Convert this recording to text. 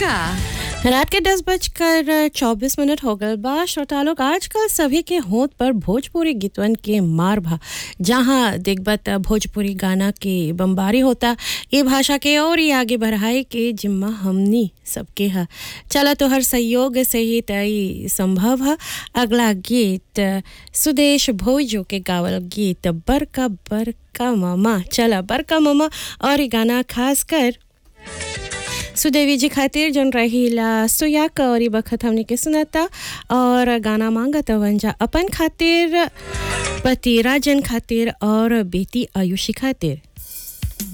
भोजपुरिया रात के दस बजकर चौबीस मिनट हो गए बा श्रोता लोग आजकल सभी के होंठ पर भोजपुरी गीतवन के मार भा जहाँ देखबत भोजपुरी गाना के बम्बारी होता ये भाषा के और ही आगे बढ़ाए के जिम्मा हमनी सबके है चला तो हर सहयोग से ही तय संभव है अगला गीत सुदेश भोजो के गावल गीत बरका बरका मामा चला बरका मामा और ये गाना खास कर सुदेवी जी खातिर जन रहीला सुयाक और बखत हमने के सुनाता और गाना मांगत वंजा अपन खातिर पति राजन खातिर और बेटी आयुषी खातिर